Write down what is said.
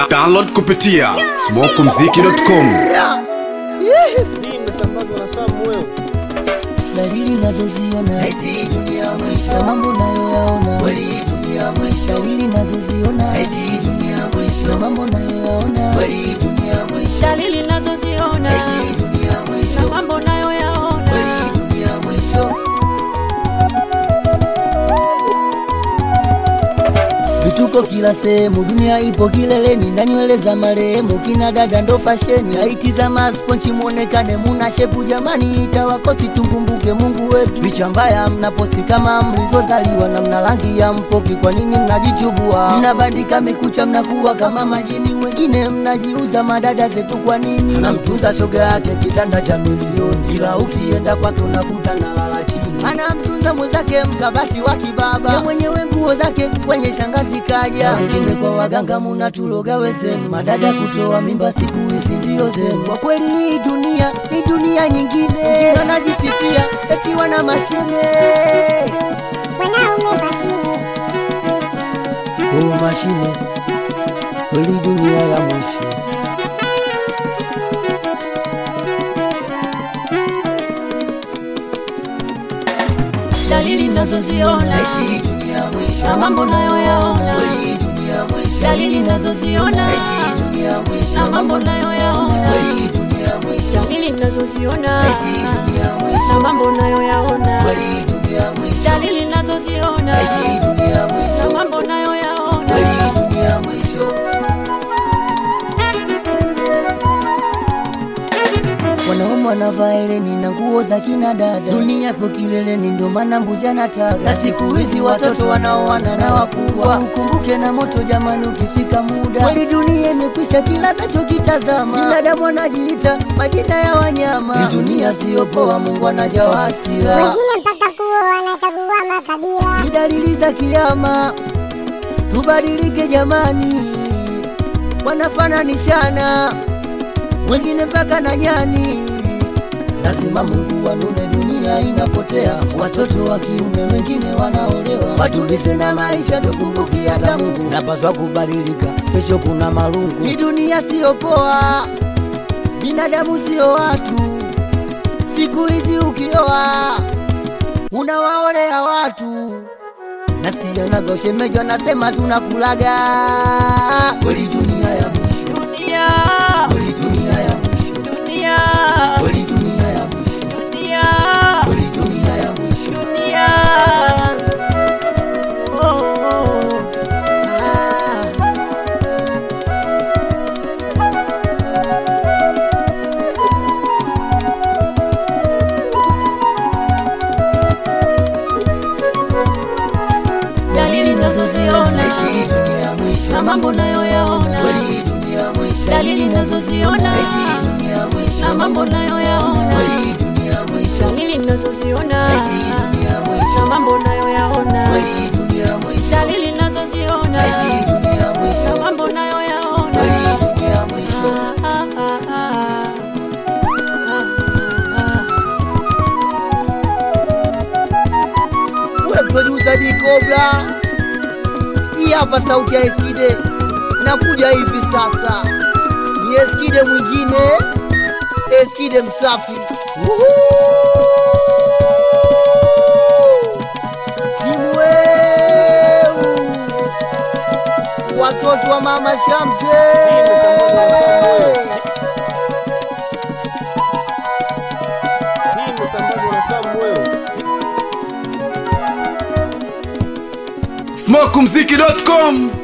Da download kupitia smokumziki.com. Hii imesambazwa na Sam Wewe. dalili nazoziona Hizi dunia mwisho, na mambo nayoyaona kweli dunia mwisho, dalili nazoziona hizi dunia na mwisho, mambo nayoyaona kweli dunia mwisho, dalili nazoziona hizi dunia na mwisho, mambo nayoyaona kweli dunia mwisho. vituko kila sehemu, dunia ipo kileleni na nywele za marehemu, kina dada ndo fasheni, haiti za masponchi muonekane muna shepu, jamani itawakosi tukumbuke Mungu wetu. Picha mbaya mnaposti kama mlivyozaliwa na mna rangi ya mpoki, kwa nini mnajichubua? Mnabandika mikucha, mnakuwa kama majini, wengine mnajiuza madada zetu, kwa nini? Anamtunza shoga yake kitanda cha milioni, ila ukienda kwake unakuta nalala chini anamtunza mwenzake mkabati wa kibaba, ya mwenyewe nguo zake kwenye shangazi kaja. Wengine kwa waganga munatuloga wezenu, madada kutoa mimba siku hizi ndio zenu. Kwa kweli hii dunia ni dunia nyingine, wanajisifia eti wana mashine oh, mashine kweli dunia ya mwisho. dalili nazoziona Hizi dunia mwisho, na mambo nayoyaona kweli dunia mwisho, dalili nazoziona hizi dunia mwisho, na mambo nayoyaona kweli dunia mwisho, dalili nazoziona hizi dunia mwisho, na mambo nayoyaona kweli dunia mwisho, dalili nazoziona hizi dunia na mwisho, mambo nayoyaona kweli dunia mwisho. wanaume wanavaa eleni na nguo za kina dada, dunia ipo kileleni, ndio maana mbuzi anataga. Na siku hizi watoto wanaoana na wakubwa, ukumbuke na moto jamani, ukifika muda kweli dunia imekwisha, kila nachokitazama binadamu anajiita majina ya wanyama. Hii dunia siyo poa, Mungu anajawa hasira, wengine mpaka kuwa wanachagua makabila ni dalili za kiama. Tubadilike jamani, wanafananishana wengine mpaka na nyani. Lazima Mungu wanune, dunia inapotea, watoto wa kiume wengine wanaolewa. Watulize na maisha, tukumbuki hata Mungu napaswa kubadilika, kesho kuna marungu. Hii dunia siyo poa, binadamu siyo watu. Siku hizi ukioa unawaolea watu nasikia nagoshemejo anasema tunakulaga kweli dunia ya mwisho dunia kweli dunia ya mwisho dunia kweli dunia ya mwisho dunia kweli dunia ya mwisho dunia Oh, oh, ah. dalili nazoziona Hizi dunia mwisho, na mambo nayoyaona kweli dunia mwisho, dalili nazoziona hizi dunia mwisho, na mambo nayoyaona kweli dunia mwisho, dalili nazoziona hizi dunia na mwisho, mambo nayoyaona kweli dunia mwisho, dalili nazoziona hizi dunia na mwisho, mambo nayoyaona kweli dunia mwisho. Ah, ah, ah, ah. Ah, ah, we producer D Cobra hii hapa sauti ya Eskide nakuja hivi sasa ni Eskide mwingine Eskide msafi Woohoo! timu weu watoto wa mama Shamte Hii imesambazwa na Sam Wewe. smokumziki.com.